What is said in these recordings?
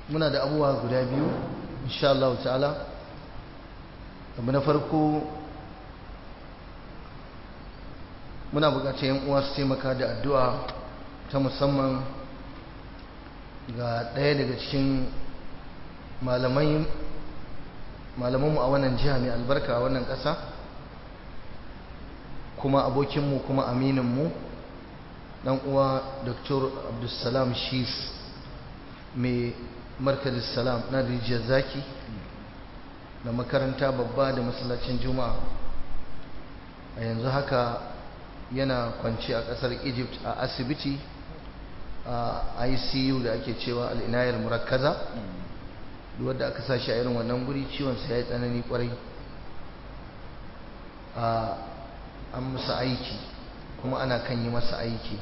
muna da abubuwa guda biyu insha Allah ta'ala abu na farko muna bukatar yan uwa su taimaka da addu'a ta musamman ga ɗaya daga cikin malamai malamanmu a wannan jiha mai albarka a wannan ƙasa kuma abokinmu kuma amininmu ɗan uwa dr abdulsalam shis mai markazin salam na rijiyar zaki da makaranta babba da masallacin juma'a a yanzu haka yana kwanci a ƙasar egypt a asibiti a icu da ake cewa al'inayar murakkaza wadda aka sashi a irin wannan guri ciwonsa ya yi tsanani kwarai an masa aiki kuma ana kan yi masa aiki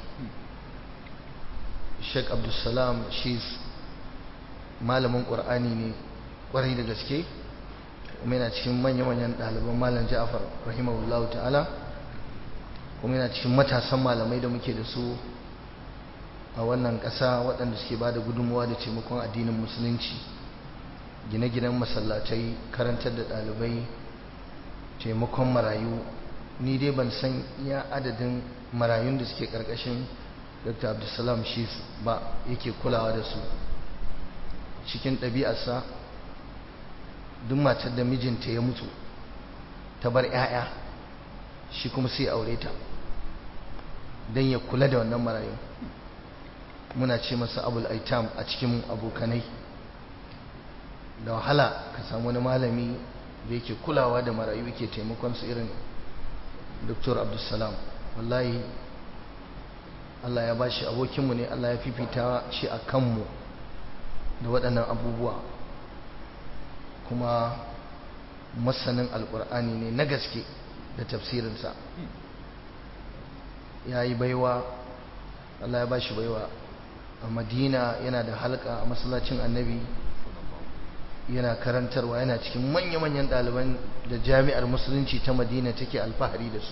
sheik abdulsalam shi malamin ƙwar'ani ne kwarai da gaske kuma yana cikin manya-manyan ɗaliban malam ja'afar rahimahullahu ta'ala kuma yana cikin matasan malamai da muke da su a wannan ƙasa waɗanda suke ba da gudunmuwa da taimakon addinin musulunci gine-ginen masallatai karantar da ɗalibai taimakon marayu ni dai ban san iya adadin marayun da suke ƙarƙashin dr abdulsalam shi ba yake kulawa da su cikin ɗabi'arsa duk matar da mijinta ya mutu ta bar 'ya'ya shi kuma sai aure ta don ya kula da wannan marayu muna ce masa abul aitam a cikin abokanai da wahala ka samu wani malami da yake kulawa da marayu yake taimakon su irin dr abdulsalam wallahi Allah ya bashi abokinmu ne Allah ya fifita shi a kanmu da waɗannan abubuwa kuma masanin alƙur'ani ne na gaske da tafsirinsa ya yi baiwa Allah ya bashi baiwa a madina yana da halka a masallacin annabi yana karantarwa yana cikin manya-manyan ɗaliban da jami'ar musulunci ta madina take alfahari da su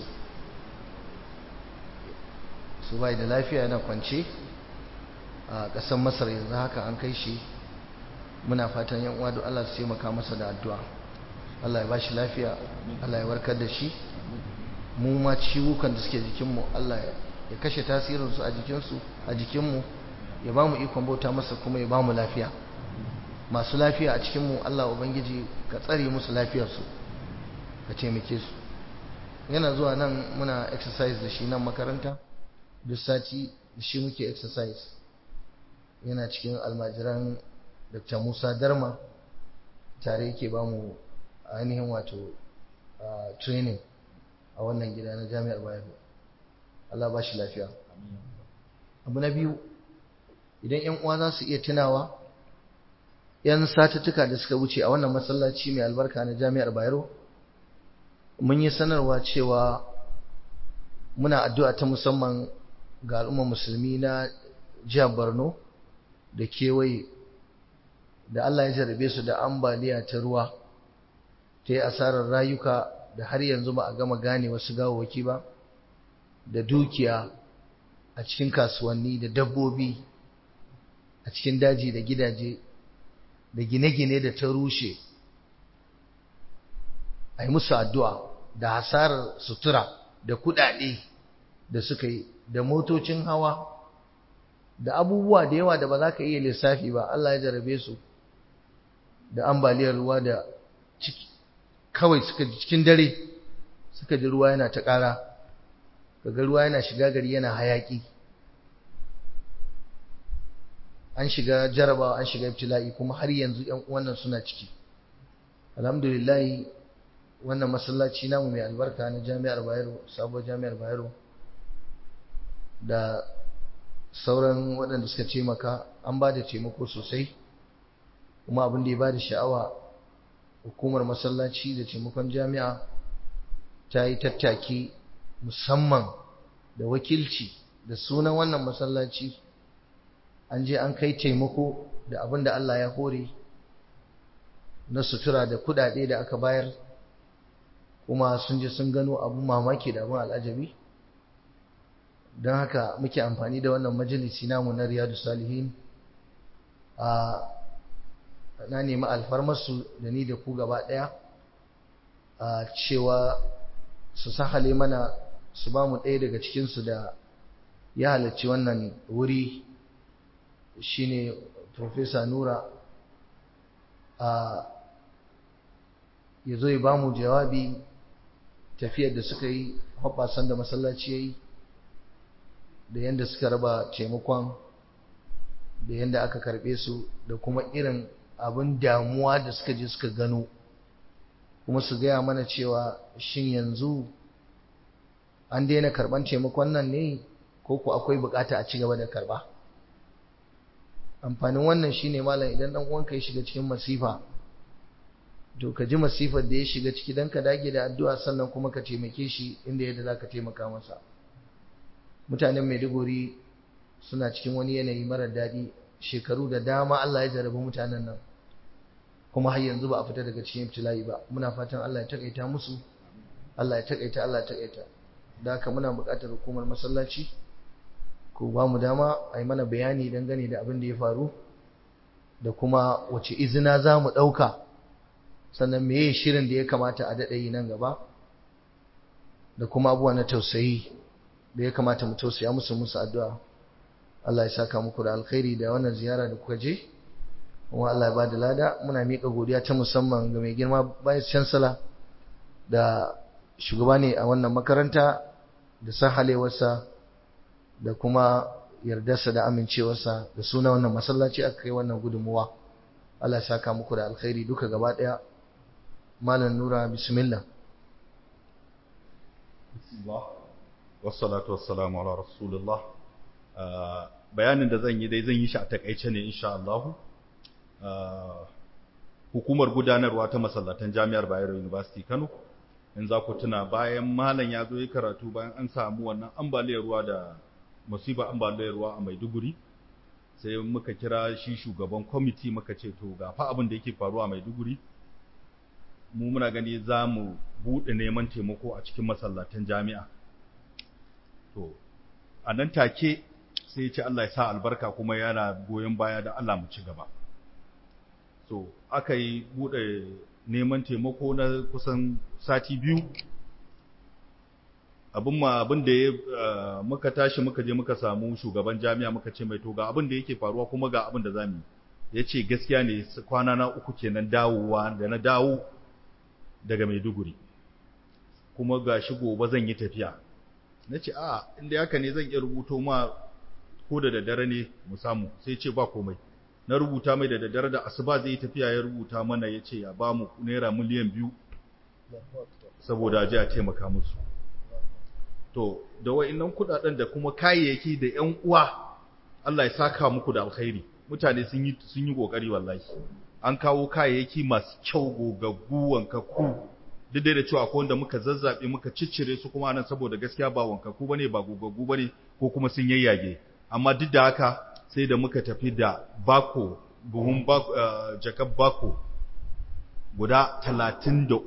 su bai da lafiya yana kwance a ƙasar masar yanzu haka an kai shi muna fatan yan uwa Allah su taimaka masa da addu'a Allah ya bashi lafiya Allah ya warkar da shi mu ma ciwukan da suke jikinmu Allah ya kashe tasirinsu a jikinsu a jikinmu ya ba mu ikon bauta masa kuma ya ba mu lafiya masu lafiya a cikinmu Allah Ubangiji ka tsare musu lafiyarsu ka taimake su yana zuwa nan muna exercise da shi nan makaranta duk sati da shi muke exercise yana cikin almajiran Dr. Musa Darma tare yake ba mu ainihin wato training a wannan gida na jami'ar Bayero Allah ba shi lafiya abu na biyu idan 'yan uwa za su iya tunawa yan satuttuka da suka wuce a wannan masallaci mai albarka na jami'ar Bayero mun yi sanarwa cewa muna addu'a ta musamman ga al'ummar musulmi na jihar Borno da kewaye da Allah ya jarabe su da ambaliya ta ruwa ta yi asarar rayuka da har yanzu ba a gama gane wasu gawawaki ba da dukiya a cikin kasuwanni da dabbobi a cikin daji da gidaje da gine-gine da ta rushe a yi musu addu'a da hasarar sutura da kudade da suka yi da motocin hawa da abubuwa da yawa da ba za ka iya lissafi ba Allah ya jarabe su da ambaliyar ruwa da kawai suka cikin dare suka ji ruwa yana ta ƙara kaga ruwa yana shiga gari yana hayaki an shiga jarabawa an shiga ibtila'i kuma har yanzu ƴan uwannan suna ciki alhamdulillah wannan masallaci namu mai albarka na jami'ar Bayero sabuwar jami'ar Bayero da sauran waɗanda suka taimaka an ba da taimako sosai kuma abin da ya ba da sha'awa hukumar masallaci da taimakon jami'a ta yi tattaki musamman da wakilci da sunan wannan masallaci an je an kai taimako da abin da Allah ya hore na sutura da kudade da aka bayar kuma sun je sun gano abin mamaki da abin al'ajabi don haka muke amfani da wannan majalisi namu na riyadu salihin a na nemi alfarmarsu da ni da ku gaba ɗaya a cewa su sahale mana su ba mu ɗaya daga cikinsu da ya halarci wannan wuri shine Profesa Nura a ya zo ya ba mu jawabi tafiyar da suka yi hoɓasan da masallaci ya yi da yadda suka raba taimakon da yadda aka karɓe su da kuma irin abin damuwa da suka je suka gano kuma su gaya mana cewa shin yanzu an daina karɓan taimakon nan ne ko ku akwai bukata a ci gaba da karɓa amfanin wannan shine malam idan dan uwanka ya shiga cikin masifa to ka ji masifar da ya shiga ciki dan ka dage da addu'a sannan kuma ka taimake shi inda yadda zaka taimaka masa mutanen Maiduguri suna cikin wani yanayi marar daɗi shekaru da dama Allah ya jarabi mutanen nan kuma har yanzu ba a fita daga cikin ibtila'i ba muna fatan Allah ya takaita musu Allah ya takaita Allah ya takaita da haka muna buƙatar hukumar masallaci ko ba mu dama a yi mana bayani dangane da abin da ya faru da kuma wace izina za mu ɗauka sannan meye shirin da ya kamata a daɗa yi nan gaba da kuma abubuwa na tausayi da ya kamata mu tausaya musu musu addu'a Allah ya saka muku da alkhairi da wannan ziyara da kuka je kuma Allah ya ba da lada muna miƙa godiya ta musamman ga mai girma vice chancellor da shugaba ne a wannan makaranta da sahalewarsa da kuma yardarsa da amincewarsa da suna wannan masallaci aka kai wannan gudunmuwa Allah ya saka muku da alkhairi duka gaba daya malam nura bismillah wassalatu wassalamu ala rasulullah bayanin da zan yi dai zan yi shi a takaice ne insha Allah hukumar gudanarwa ta masallatan jami'ar Bayero University Kano in za ku tuna bayan malam ya zo yi karatu bayan an samu wannan ambaliyar ruwa da musiba ambaliyar ruwa a Maiduguri sai muka kira shi shugaban kwamiti muka ce to ga fa abin da yake faruwa a Maiduguri mu muna gani za mu buɗe neman taimako a cikin masallatan jami'a to a nan take sai ya ce Allah ya sa albarka kuma yana goyon baya da Allah mu ci gaba so aka yi buɗe neman taimako na kusan sati biyu abin ma abin da ya muka tashi muka je muka samu shugaban jami'a muka ce mai to ga abin da yake faruwa kuma ga abin da zamu ya ce gaskiya ne kwana na uku kenan dawowa da na dawo daga Maiduguri kuma ga shi gobe zan yi tafiya na ce a inda haka ne zan iya rubuto ma ko da daddare ne mu samu sai ce ba komai na rubuta mai da daddare da asuba zai yi tafiya ya rubuta mana ya ce ya ba mu naira miliyan biyu saboda ji a taimaka musu to da wa'annan kudaden da kuma kayayyaki da ƴan uwa Allah ya saka muku da alkhairi mutane sun yi sun yi kokari wallahi an kawo kayayyaki masu kyau gogaggu wankaku duk da cewa akwai wanda muka zazzabe muka ciccire su kuma nan saboda gaskiya ba wankaku bane ba gogaggu bane ko kuma sun yayyage amma duk da haka sai da muka tafi da bako buhun bako jakab bako guda 33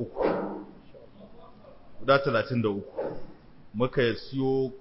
guda 33 muka siyo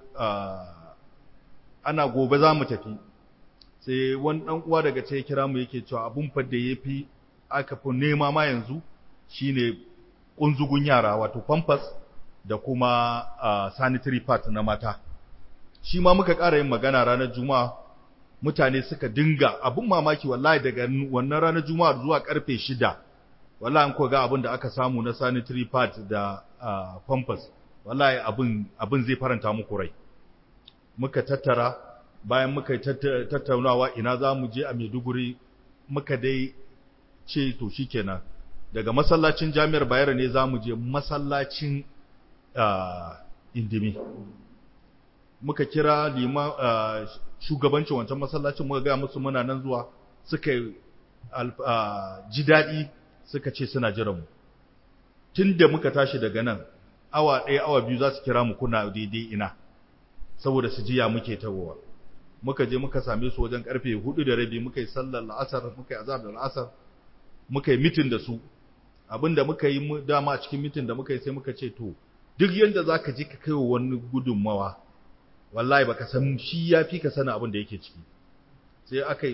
ana gobe za mu tafi sai wani ɗan uwa daga ce kira mu yake cewa abun fa da yafi aka fi nema ma yanzu shine kunzugun yara wato pampers da kuma sanitary pad na mata shi ma muka ƙara yin magana ranar juma'a mutane suka dinga abun mamaki wallahi daga wannan ranar juma'a zuwa karfe shida wallahi an ko ga abin da aka samu na sanitary pad da pampers wallahi abin abin zai faranta muku rai muka tattara bayan muka yi tattaunawa ina za mu je a Maiduguri muka dai ce to shikenan daga masallacin Jami'ar Bayero ne za mu je masallacin Indimi muka kira lima shugabancin wancan masallacin muka ga musu muna nan zuwa suka ji daɗi suka ce suna jiran mu tunda muka tashi daga nan awa ɗaya awa biyu za su kira mu kuna daidai ina saboda su jiya muke tawowa muka je muka same su wajen karfe hudu da rabi muka yi sallar la'asar muka yi azhar da la'asar muka yi mitin da su abinda muka yi dama a cikin mitin da muka yi sai muka ce to duk yanda zaka je ka kai wa wani gudunmawa wallahi baka san shi yafi ka sanin abin da yake ciki sai aka yi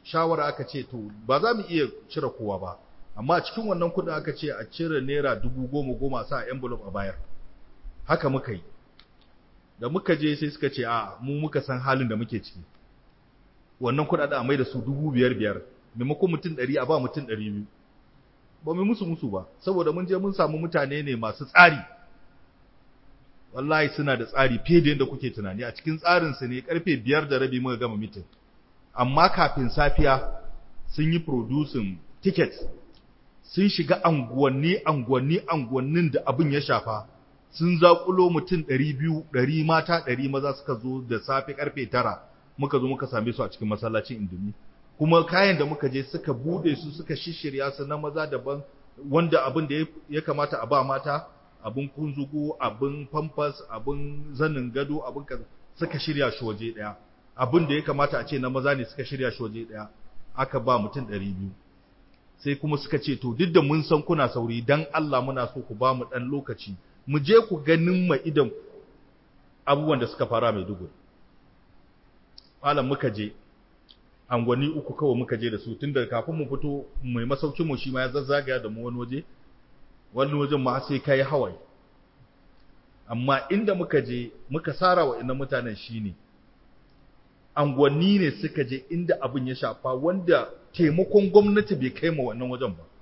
shawara aka ce to ba za mu iya cire kowa ba amma a cikin wannan kudin aka ce a cire naira dubu goma goma sa a envelope a bayar haka muka yi da muka je sai suka ce a mu muka san halin da muke ciki wannan kudaden a mai da su dubu biyar biyar maimakon mutum ɗari a ba mutum ɗari biyu ba mu musu musu ba saboda mun je mun samu mutane ne masu tsari wallahi suna da tsari fiye da yadda kuke tunani a cikin tsarinsu ne karfe biyar da rabi muka gama mitin amma kafin safiya sun yi producing tickets sun shiga anguwanni anguwanni anguwannin da abin ya shafa sun zakulo mutum ɗari biyu ɗari mata ɗari maza suka zo da safe karfe tara muka zo muka same su a cikin masallacin indumi kuma kayan da muka je suka bude su suka shishirya su na maza daban wanda abin da ya kamata a ba mata abin kunzugu abin pampers abin zanin gado abin suka shirya shi waje daya abin da ya kamata a ce na maza ne suka shirya shi waje daya aka ba mutum 200 sai kuma suka ce to duk da mun san kuna sauri dan Allah muna so ku ba mu dan lokaci mu je ku ganin ma idan abubuwan da suka fara mai dugu malam muka je angwani uku kawai muka je da su tun da kafin mu fito mai masaukin mu shi ma ya zazzagaya da mu wani waje wani wajen ma sai kai hawaye amma inda muka je muka sara wa inda mutanen shine angwani ne suka je inda abin ya shafa wanda taimakon gwamnati bai kai ma wannan wajen ba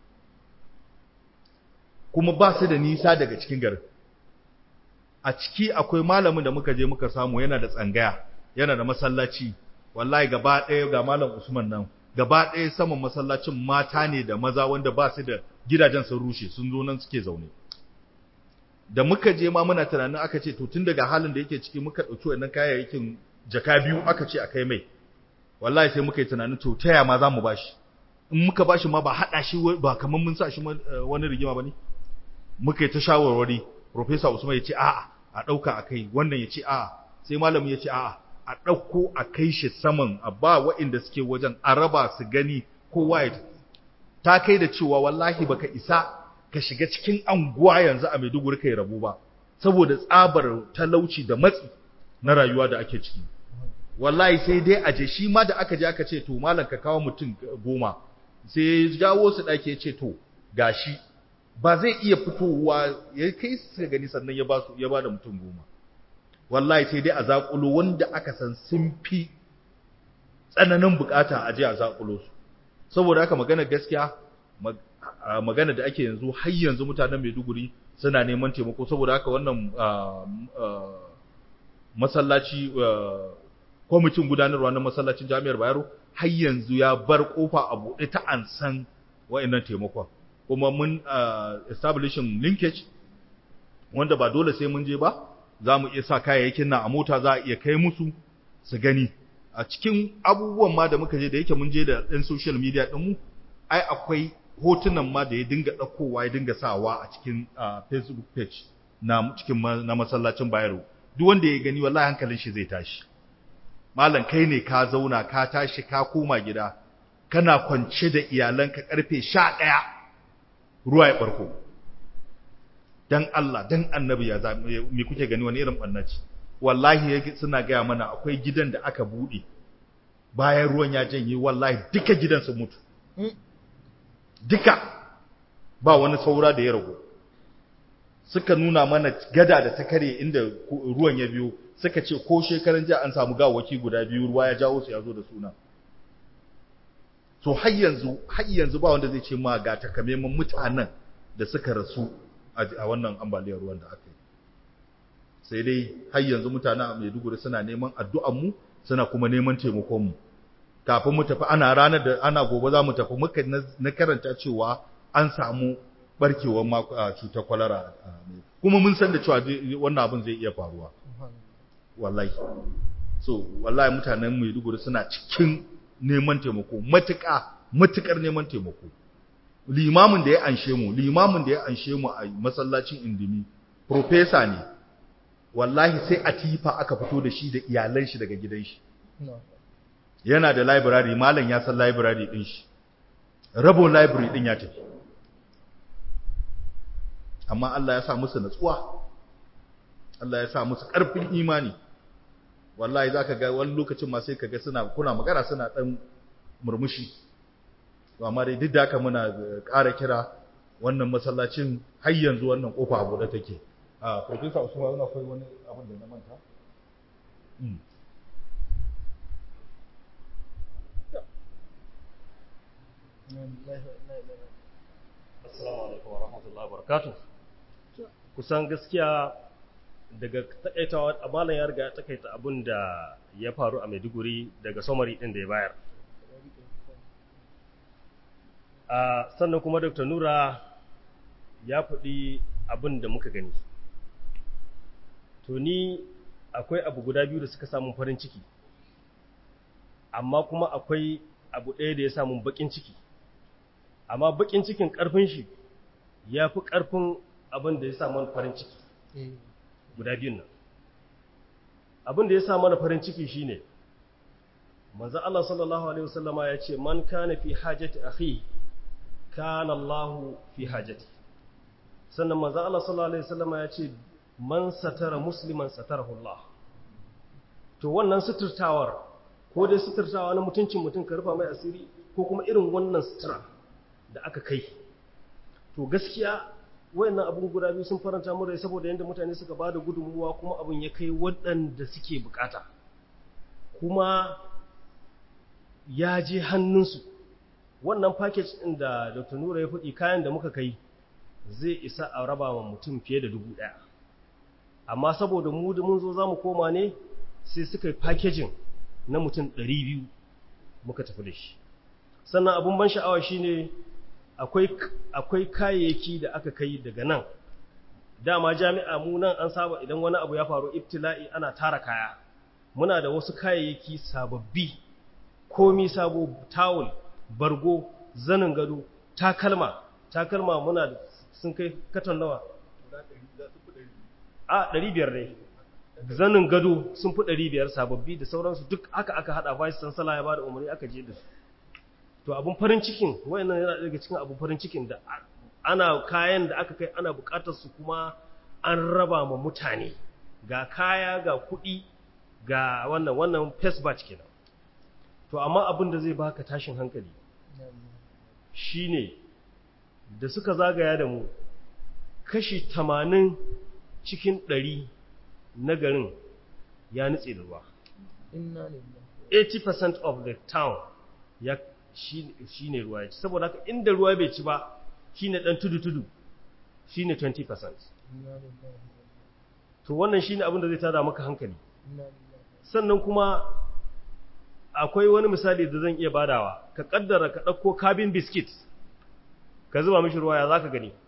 kuma ba su da nisa daga cikin garin a ciki akwai malamin da muka je muka samu yana da tsangaya yana da masallaci wallahi gaba ɗaya ga malam Usman nan gaba ɗaya saman masallacin mata ne da maza wanda ba su da gidajen sun rushe sun zo nan suke zaune da muka je ma muna tunanin aka ce to tun daga halin da yake ciki muka ɗauki wannan kayayyakin jaka biyu aka ce a kai mai wallahi sai muka yi tunanin to taya ma za mu bashi in muka bashi ma ba haɗa shi ba kamar mun sa shi wani rigima ba ne muka yi ta shawarwari Profesa Usman ya ce a'a a ɗauka a kai wannan ya ce a'a sai malamin ya ce a'a a ɗauko a kai shi saman a ba waɗanda suke wajen a raba su gani kowa ya ta kai da cewa wallahi baka isa ka shiga cikin anguwa yanzu a Maiduguri kai rabu ba saboda tsabar talauci da matsi na rayuwa da ake ciki wallahi sai dai a je shi ma da aka je aka ce to malam ka kawo mutum goma sai ya jawo su ɗaki ya ce to gashi ba zai iya fitowa ya kai su gani sannan ya ba su ya ba da mutum goma wallahi sai dai a zaƙulo wanda aka san sun fi tsananin bukata a je a zaƙulo su saboda haka magana gaskiya magana da ake yanzu har yanzu mutanen Maiduguri suna neman taimako saboda haka wannan masallaci kwamitin gudanarwa na masallacin Jami'ar Bayero har yanzu ya bar kofa a buɗe ta ansan wa'annan taimakon kuma mun establishing linkage wanda ba dole sai mun je ba za mu iya sa kayayyakin nan a mota za a iya kai musu su gani a cikin abubuwan ma da muka je da yake mun je da ɗan social media ɗinmu ai akwai hotunan ma da ya dinga ɗaukowa ya dinga sawa a cikin facebook page na cikin na masallacin bayero duk wanda ya gani wallahi hankalin shi zai tashi malam kai ne ka zauna ka tashi ka koma gida kana kwance da iyalanka karfe 11 ruwa ya barko dan Allah dan annabi ya me kuke gani wani irin bannaci wallahi suna gaya mana akwai gidan da aka bude bayan ruwan ya janye wallahi duka gidan su mutu duka ba wani saura da ya rago suka nuna mana gada da ta kare inda ruwan ya biyo suka ce ko shekaran jiya an samu gawaki guda biyu ruwa ya jawo su ya zo da suna so har yanzu har yanzu ba wanda zai ce ma ga takamaiman mutanen da suka rasu a wannan ambaliyar ruwan da aka yi sai dai har yanzu mutanen a Maiduguri suna neman addu'an mu suna kuma neman taimakon mu kafin mu tafi ana ranar da ana gobe za mu tafi muka na karanta cewa an samu barkewar cutar kwalara kuma mun san da cewa wannan abin zai iya faruwa wallahi so wallahi mutanen Maiduguri suna cikin neman taimako matuƙa matuƙar neman taimako limamin da ya anshe mu limamin da ya anshe mu a masallacin indimi professor ne wallahi sai a tifa aka fito da shi da iyalan shi daga gidan shi yana da library malam ya san library din shi rabon library din ya tafi amma Allah ya sa musu natsuwa Allah ya sa musu ƙarfin imani wallahi zaka ga wani lokacin ma sai kaga suna kuna magana suna dan murmushi to amma dai duk da haka muna ƙara kira wannan masallacin har yanzu wannan kofa a buɗe take a professor Usman yana akwai wani abin da na manta Assalamu alaikum wa rahmatullahi wa barakatuh. Kusan gaskiya daga takaitawa amalan ya riga ya takaita abin da ya faru a Maiduguri daga somari din da ya bayar. A sannan kuma Dr. Nura ya faɗi abin da muka gani. To ni akwai abu guda biyu da suka samun farin ciki, amma kuma akwai abu ɗaya da ya samun baƙin ciki. amma bakin cikin karfin shi ya fi karfin abin da ya sa mana farin ciki guda biyun nan abin da ya sa mana farin ciki shine manzo Allah sallallahu alaihi wasallama ya ce man kana fi hajati akhi kana Allah fi hajati sannan manzo Allah sallallahu alaihi wasallama ya ce man satara musliman satarahu Allah to wannan suturtawar ko dai suturtawa na mutuncin mutum ka rufa mai asiri ko kuma irin wannan sutura da aka kai to gaskiya wayannan abun guda biyu sun faranta mu rai saboda yanda mutane suka bada gudunmuwa kuma abun ya kai waɗanda suke bukata kuma ya je hannunsu wannan package ɗin da Dr. Nura ya faɗi kayan da muka kai zai isa a raba wa mutum fiye da dubu ɗaya amma saboda mu da mun zo za mu koma ne sai suka yi packaging na mutum ɗari biyu muka tafi da shi sannan abun ban sha'awa shine akwai kayayyaki da aka kai daga nan dama jami'a mu nan an saba idan wani abu ya faru ibtila'i ana tara kaya muna da wasu kayayyaki sababbi komi sabo tawul bargo zanin gado takalma takalma muna da sun kai katon nawa a 500 ne zanin gado sun fi 500 sababbi da sauransu duk aka aka hada vice chancellor ya bada umarni aka je da su to abun farin cikin wayannan yana daga cikin abun farin cikin da ana kayan da aka kai ana bukatar su kuma an raba ma mutane ga kaya ga kuɗi ga wannan wannan face batch kenan to amma abin da zai baka tashin hankali shine da suka zagaya da mu kashi 80 cikin 100 na garin ya nutse da ruwa 80% of the town ya shi ne ruwa ya ci saboda haka inda ruwa bai ci ba shi ne ɗan tudu-tudu shi ne 20% to wannan shi ne abin da zai tada maka hankali sannan kuma akwai wani misali da zan iya badawa ka kaddara ka ɗauko cabin biskit ka zuba mishi ruwa ya za ka gani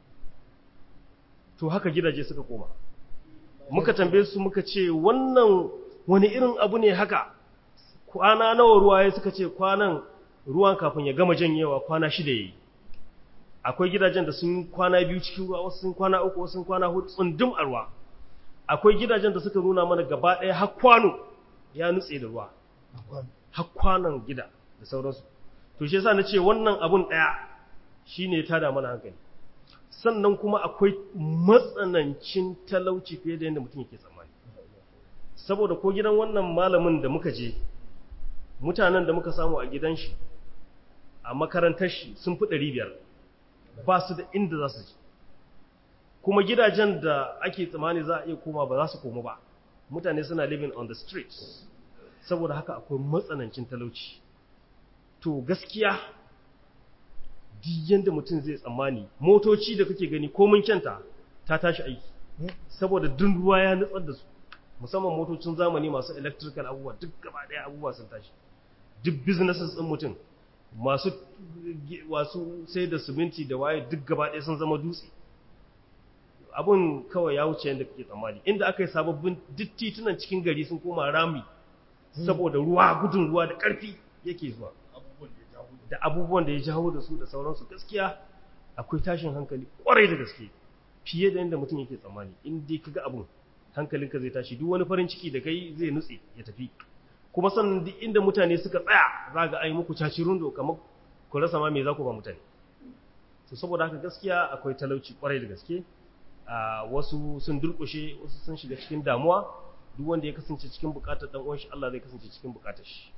to haka gidaje suka koma muka tambaye su muka ce wannan wani irin abu ne haka kwana nawa ruwa ya suka ce kwanan ruwan kafin ya gama janyewa kwana shida yayi akwai gidajen da sun kwana biyu cikin ruwa wasu sun kwana uku wasu sun kwana hudu tsundum a ruwa akwai gidajen da suka nuna mana gaba ɗaya har kwano ya nutse da ruwa har kwanon gida da sauransu to shi yasa nace wannan abun ɗaya shine ta da mana hankali sannan kuma akwai matsanancin talauci fiye da yadda mutum yake tsammani saboda ko gidan wannan malamin da muka je mutanen da muka samu a gidan shi a makarantar shi sun fi ɗari biyar ba su da inda za su ji kuma gidajen da ake tsammani za a iya koma ba za su koma ba mutane suna living on the streets saboda haka akwai matsanancin talauci to gaskiya diyan da mutum zai tsammani motoci da kake gani komin kyanta ta tashi aiki saboda dun ruwa ya nutsar da su musamman motocin zamani masu electrical abubuwa duk gaba ɗaya abubuwa sun tashi duk businesses ɗin mutum masu wasu sai da siminti da waye duk gaba ɗaya sun zama dutse abun kawai ya wuce yadda kake tsammani inda aka yi sababbin duk titunan cikin gari sun koma rami saboda ruwa gudun ruwa da ƙarfi yake zuwa da abubuwan da ya jawo da su da sauransu gaskiya akwai tashin hankali kwarai da gaske fiye da yadda mutum yake tsammani in dai kaga abun hankalinka zai tashi duk wani farin ciki da kai zai nutse ya tafi kuma sannan duk inda mutane suka tsaya za ga ai muku caci rundo kamar ku rasa ma me za ku ba mutane to saboda haka gaskiya akwai talauci kwarai da gaske a wasu sun durkushe wasu sun shiga cikin damuwa duk wanda ya kasance cikin bukatar dan uwan shi Allah zai kasance cikin bukatar shi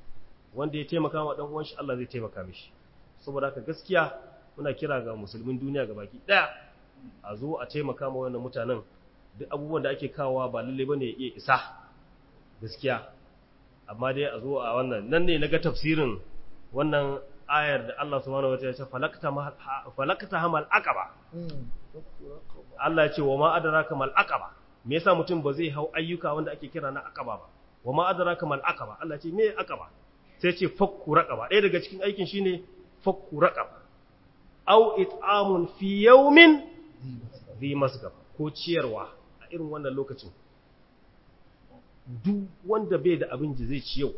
wanda ya taimaka wa dan uwan shi Allah zai taimaka mishi saboda haka gaskiya muna kira ga musulmin duniya gabaki daya a zo a taimaka ma wannan mutanen duk abubuwan da ake kawowa ba lalle bane ya iya isa gaskiya amma dai a zo a wannan nan ne naga tafsirin wannan ayar da Allah subhanahu wataala ya ce falakta falakta hamal aqaba Allah ya ce wa ma adraka mal aqaba me yasa mutum ba zai hau ayyuka wanda ake kira na aqaba ba wa ma adraka mal aqaba Allah ya ce me aqaba sai ce fakku raqaba ɗaya daga cikin aikin shine fakku raqaba aw it'amun fi yawmin dhi masgab ko ciyarwa a irin wannan lokacin duk wanda bai da abin da zai ci yau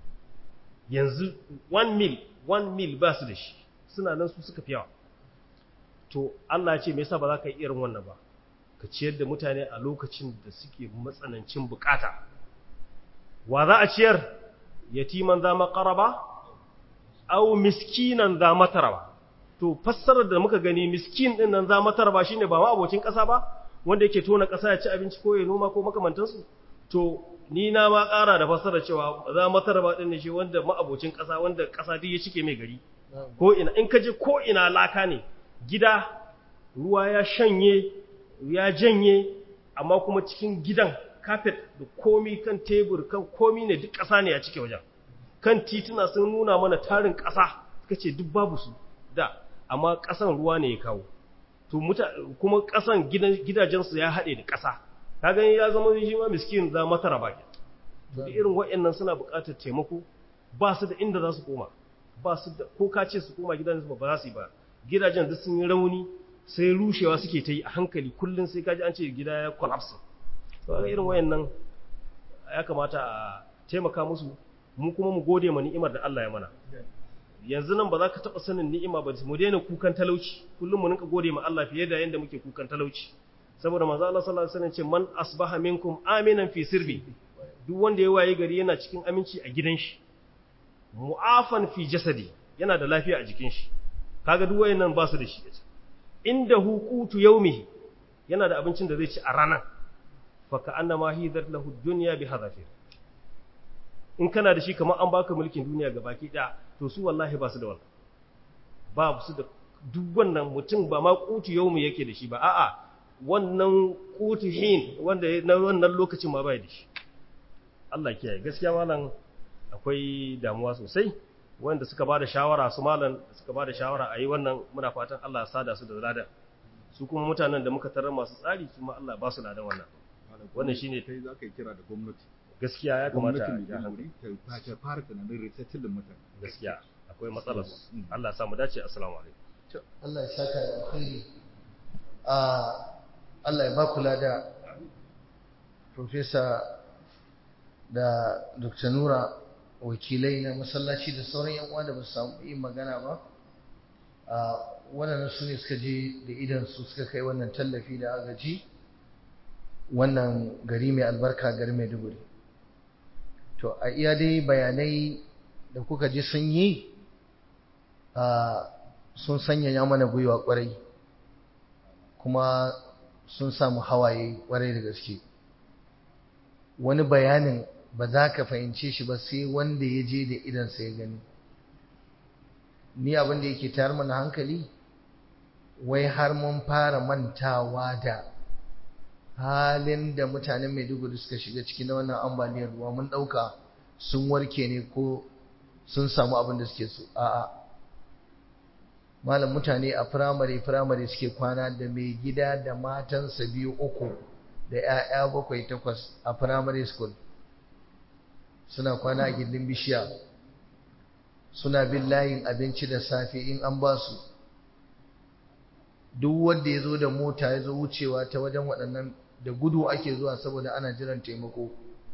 yanzu one mil one mil ba su da shi suna nan su suka fi yawa to Allah ya ce me yasa ba za ka yi irin wannan ba ka ciyar da mutane a lokacin da suke matsanancin bukata wa za a ciyar yatiman za maqaraba aw miskinan za mataraba to fassarar da muka gani miskin din nan za mataraba shine ba ma abocin kasa ba wanda yake tona kasa ya ci abinci ko ya noma ko makamantansu to ni na ma ƙara da fassarar cewa za mataraba din ne shi wanda ma'abocin kasa wanda kasa duk ya cike mai gari ko ina in ka je ko ina laka ne gida ruwa ya shanye ya janye amma kuma cikin gidan kafet da komi kan tebur kan komi ne duk ƙasa ne a cike wajen kan tituna sun nuna mana tarin ƙasa suka ce duk babu su da amma ƙasan ruwa ne ya kawo to kuma ƙasan gidajensu ya haɗe da ƙasa ka gani ya zama shi ma miskin za mata raba ke to irin waɗannan suna buƙatar taimako ba su da inda za su koma ba su da ko ka ce su koma gidajensu ba za su yi ba gidajen duk sun yi rauni sai rushewa suke ta yi a hankali kullum sai kaji an ce gida ya collapse to irin wayannan ya kamata a taimaka musu mu kuma mu gode ma ni'imar da Allah ya mana yanzu nan ba za ka taɓa sanin ni'ima ba mu daina kukan talauci kullum mu rinka gode ma Allah fiye da yanda muke kukan talauci saboda manzo Allah sallallahu alaihi wasallam ce man asbaha minkum aminan fi sirbi duk wanda ya waye gari yana cikin aminci a gidan shi mu'afan fi jasadi yana da lafiya a jikin shi kaga duk wayannan ba su da shi inda hukutu yaumihi yana da abincin da zai ci a ranar fa ka annama hidat lahu dunya bi hadafir in kana da shi kamar an baka mulkin duniya gabaki daya to su wallahi ba su da wannan ba su da duk wannan mutum ba ma kutu yaumi yake da shi ba a'a wannan kutu hin wanda na wannan lokacin ma bai da shi Allah kiyaye gaskiya malam akwai damuwa sosai wanda suka ba da shawara su malam suka ba da shawara a yi wannan muna fatan Allah ya sada su da ladan su kuma mutanen da muka tarar masu tsari su ma Allah ba su ladan wannan wannan shine kai za ka yi kira da gwamnati gaskiya ya kamata gwamnatin ya da hankali wuri ta fara tunanin resettling mutane gaskiya akwai matsalar su Allah ya sa mu dace assalamu alaikum Allah ya saka da alkhairi a Allah ya ba kula da Professor da Dr. Nura wakilai na masallaci da sauran yan uwa da ba su samu yin magana ba a waɗannan su ne suka je da idan su suka kai wannan tallafi da agaji wannan gari mai albarka gari mai duguri to a iya dai bayanai da kuka ji sun yi a sun sanyaya mana gwiwa kwarai kuma sun samu hawaye kwarai da gaske wani bayanin ba za ka fahimce shi ba sai wanda ya je da idansa ya gani ni abin da yake tayar mana hankali wai har mun fara mantawa da halin da mutanen maiduguri suka shiga ciki na wannan ambaliyar ruwa mun ɗauka sun warke ne ko sun samu abin da suke so a'a malam mutane a firamare firamare suke kwana da mai gida da matansa biyu uku da 'ya'ya bakwai takwas a firamare school suna kwana a gindin bishiya suna bin layin abinci da safe in an ba su duk wanda ya zo da mota ya zo wucewa ta wajen waɗannan da gudu ake zuwa saboda ana jiran taimako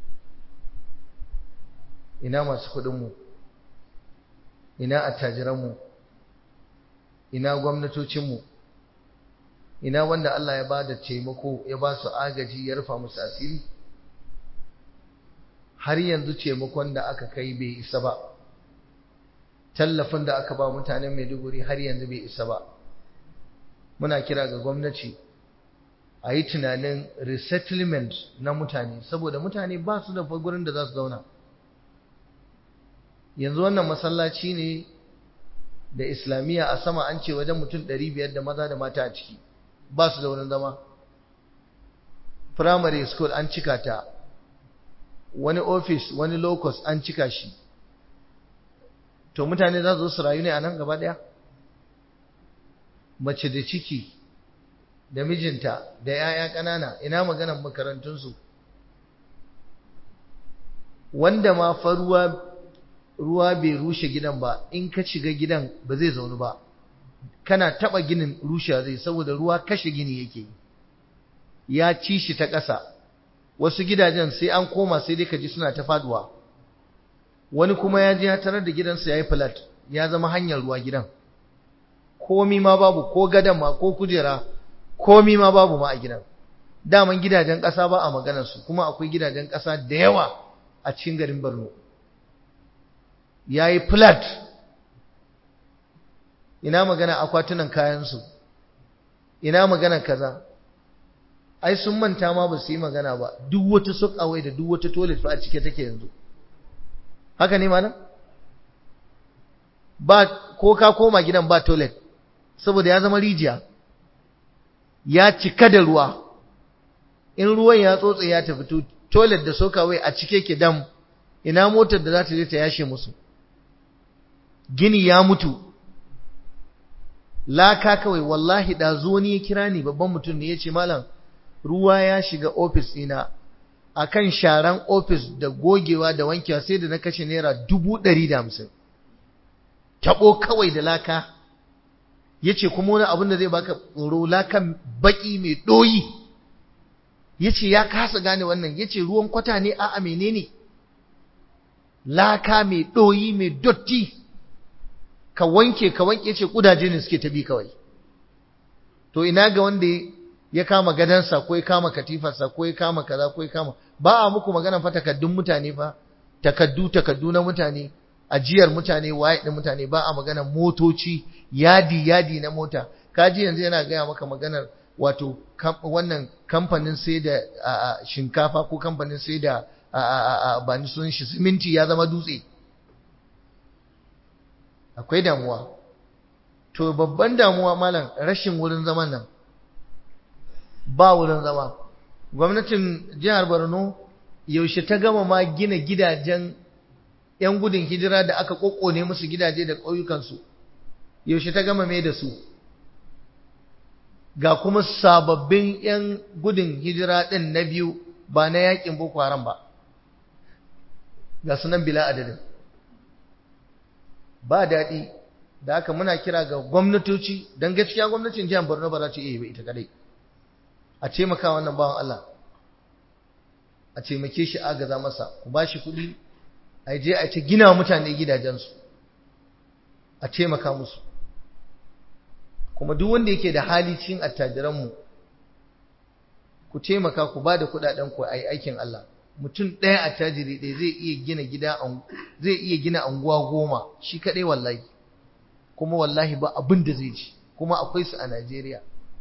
ina masu kuɗinmu ina attajiranmu ina gwamnatocinmu ina wanda Allah ya ba da taimako ya ba su agaji ya rufa musu asiri har yanzu taimakon da aka kai bai isa ba tallafin da aka ba mutanen Maiduguri har yanzu bai isa ba muna kira ga gwamnati a yi tunanin resettlement na mutane saboda mutane ba su da gurin da za su zauna yanzu wannan masallaci ne da islamiyya a sama an ce wajen mutum 500 da maza da mata a ciki ba su da wurin zama primary school an cika ta wani office wani locus an cika shi to mutane za su su rayu ne a nan gaba daya mace da ciki da mijinta da 'ya'ya ƙanana ina maganan makarantunsu wanda ma fa ruwa ruwa bai rushe gidan ba in ka shiga gidan ba zai zaunu ba kana taba ginin rushe zai saboda ruwa kashe gini yake ya ci shi ta ƙasa wasu gidajen sai an koma sai dai ka ji suna ta faduwa wani kuma ya je ya tarar da gidansa ya yi flat ya zama hanyar ruwa gidan komi ma babu ko gadan ma ko kujera komi ma babu ma a gidan daman gidajen ƙasa ba a maganarsu kuma akwai gidajen ƙasa da yawa a cikin garin Borno ya yi flat ina magana akwatunan kayansu ina magana kaza ai sun manta ma ba su yi magana ba duk wata sok away da duk wata toilet fa a cike take yanzu haka ne malam ba ko ka koma gidan ba toilet saboda ya zama rijiya ya cika da ruwa in ruwan ya tsotse ya tafi toilet da sokawai a cike ke dam ina motar da za ta je ta yashe musu gini ya mutu laka kawai wallahi da zo ni ya kira ni babban mutum ne ya ce malam ruwa ya shiga ofis ɗina akan sharan ofis da gogewa da wankewa sai da na kashe naira dubu ɗari da hamsin taɓo kawai da laka ya ce kuma wani abin da zai baka tsoro lakan baƙi mai ɗoyi ya ce ya kasa gane wannan ya ce ruwan kwata ne a menene ne laka mai ɗoyi mai dotti ka wanke ka wanke ce ƙudaje ne suke tabi kawai to ina ga wanda ya kama gadansa ko ya kama katifarsa ko ya kama kaza ko ya kama ba a muku magana fa takaddun mutane fa takaddu takaddu na mutane ajiyar mutane waye din mutane ba a magana motoci yadi yadi na mota kaji yanzu yana gaya maka maganar wato wannan kamfanin sai da shinkafa ko kamfanin sai da ba ni sun shi siminti ya zama dutse akwai damuwa to babban damuwa malam rashin wurin zaman nan ba wurin zama gwamnatin jihar Borno yaushe ta gama ma gina gidajen yan gudun hijira da aka kokkone musu gidaje da ƙauyukansu yaushe ta gama mai da su ga kuma sababbin yan gudun hijira ɗin na biyu ba na yakin boko haram ba ga sunan bila adadin ba daɗi da haka muna kira ga gwamnatoci don gaskiya gwamnatin jihar Borno ba za ta iya yi ba ita kadai a taimaka wannan bawan Allah a taimake shi agaza masa ku ba shi kuɗi a je a ta gina mutane gidajensu a taimaka musu kuma duk wanda yake da hali cikin attajiranmu ku taimaka ku ba da kuɗaɗen ku a yi aikin Allah mutum ɗaya a tajiri ɗaya zai iya gina gida zai iya gina anguwa goma shi kaɗai wallahi kuma wallahi ba abin da zai ci kuma akwai su a Najeriya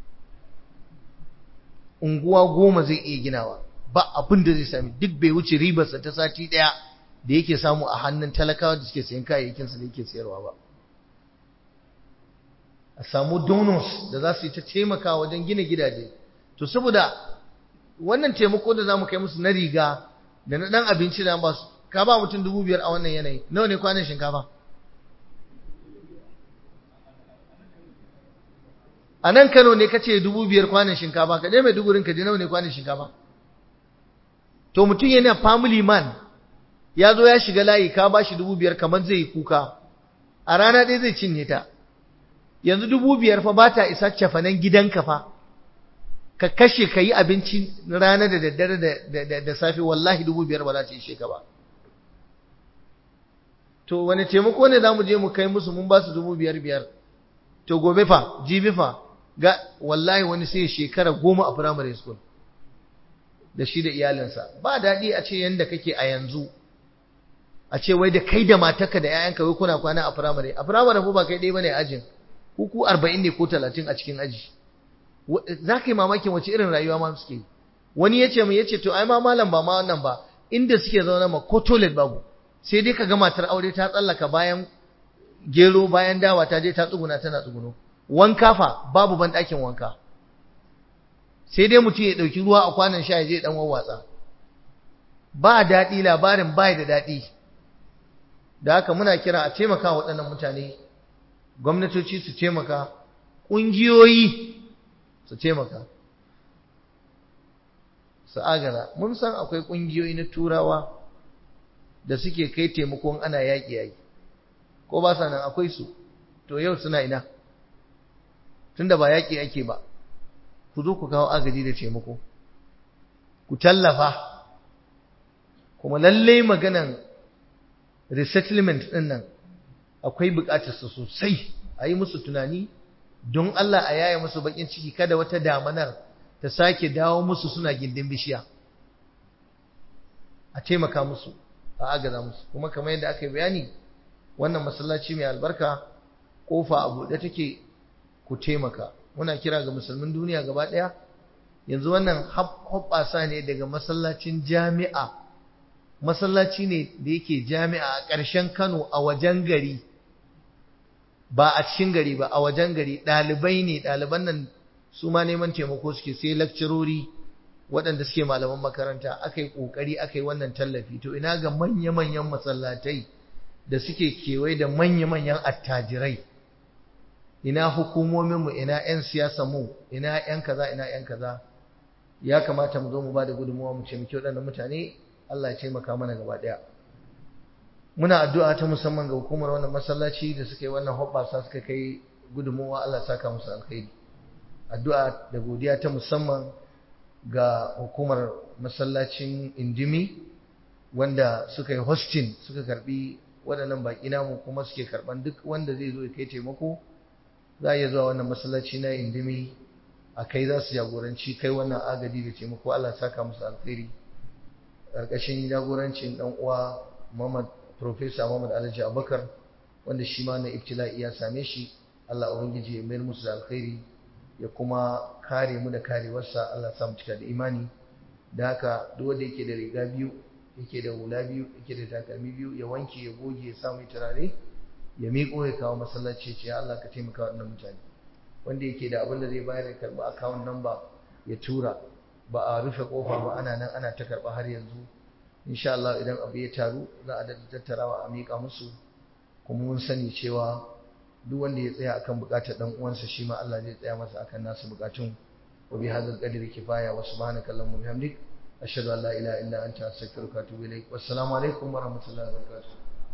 unguwa goma zai iya ginawa ba abin da zai sami duk bai wuce ribarsa ta sati ɗaya da yake samu a hannun talakawa da suke sayan kayayyakinsa da yake sayarwa ba a samu donors da za su yi ta taimaka wajen gina gidaje to saboda wannan taimako da za mu kai musu na riga da na ɗan abinci da ba su ka ba mutum dubu biyar a wannan yanayi nawa ne kwanan shinkafa a nan kano ne ka ce dubu biyar kwanan shinkafa ka je mai dugurin ka je nawa ne kwanan shinkafa to mutum yana family man ya zo ya shiga layi ka ba shi dubu biyar kamar zai yi kuka a rana ɗaya zai cinye ta yanzu dubu biyar fa ba ta isa cafanen gidanka fa ka kashe ka yi abinci rana da daddare da safe wallahi dubu biyar ba za ta ishe ka ba to wani taimako ne za mu je mu kai musu mun ba su dubu biyar biyar to gobe fa jibi fa ga wallahi wani sai shekara goma a primary school da shi da iyalinsa ba daɗi a ce yanda kake a yanzu a ce wai da kai da matarka da 'ya'yanka wai kuna kwana a primary a primary fa ba kai ɗaya bane ajin ku arba'in ne ko talatin a cikin aji za ka yi mamakin wace irin rayuwa ma suke wani ya ce mai ya ce to ai ma malam ba ma wannan ba inda suke zaune ma ko toilet babu sai dai ka ga matar aure ta tsallaka bayan gero bayan dawa ta je ta tsuguna tana tsuguno wanka fa babu ban ɗakin wanka sai dai mutum ya ɗauki ruwa a kwanan sha ya je ɗan wawwatsa ba daɗi labarin bai da daɗi da haka muna kira a taimaka waɗannan mutane gwamnatoci su taimaka ƙungiyoyi su taimaka su agara mun san akwai ƙungiyoyi na turawa da suke kai taimakon ana yaƙi yaƙi ko ba sa nan akwai su to yau suna ina tunda ba yaƙi ake ba ku zo ku kawo agaji da taimako ku tallafa kuma lallai maganan resettlement ɗin nan akwai buƙatarsa sosai a yi musu tunani don Allah a yaya musu baƙin ciki kada wata damanar ta sake dawo musu suna gindin bishiya a taimaka musu a agaza musu kuma kamar yadda aka yi bayani wannan masallaci mai albarka kofa a buɗe take ku taimaka muna kira ga musulmin duniya gaba ɗaya yanzu wannan hoɓɓasa ne daga masallacin jami'a masallaci ne da yake jami'a a ƙarshen Kano a wajen gari ba a cikin gari ba a wajen gari ɗalibai ne ɗaliban nan su ma neman taimako suke sai lakcirori waɗanda suke malaman makaranta aka yi ƙoƙari aka yi wannan tallafi to ina ga manya-manyan masallatai da suke kewaye da manya-manyan attajirai ina hukumominmu ina 'yan siyasanmu ina 'yan kaza ina 'yan kaza ya kamata mu zo mu ba da gudunmuwa mu ce muke waɗannan mutane Allah ya taimaka mana gaba ɗaya muna addu'a ta musamman ga hukumar wannan masallaci da suka yi wannan hoɓɓasa suka kai gudunmuwa Allah saka musu alkhairi addu'a da godiya ta musamman ga hukumar masallacin indimi wanda suka yi hosting suka karbi waɗannan baƙi namu kuma suke karɓan duk wanda zai zo ya kai taimako za a iya zuwa wannan masallaci na indimi a kai za su jagoranci kai wannan agaji da taimako Allah saka musu alkhairi ƙarƙashin jagorancin ɗan uwa Muhammad Professor Muhammad Alhaji Abubakar wanda shi ma na ibtila'i ya same shi Allah ubangiji ya mayar musu da alkhairi ya kuma kare mu da karewarsa Allah sa mu cika da imani da haka duk wanda yake da riga biyu yake da hula biyu yake da takalmi biyu ya wanke ya goge ya sa mai turare ya miƙo ya kawo masallaci ce ya Allah ka taimaka wa wannan mutane wanda yake da abin da zai bayar ya karɓi account number ya tura ba a rufe kofa ba ana nan ana ta karɓa har yanzu insha Allah idan abu ya taru za a daɗa tattarawa a miƙa musu kuma mun sani cewa duk wanda ya tsaya akan buƙatar dan uwansa shi ma Allah zai tsaya masa akan nasu buƙatun wa bi hadzal qadri kifaya wa subhanaka allahumma bihamdik ashhadu an la ilaha illa anta astaghfiruka wa atubu ilaik wassalamu alaikum wa rahmatullahi wa barakatuh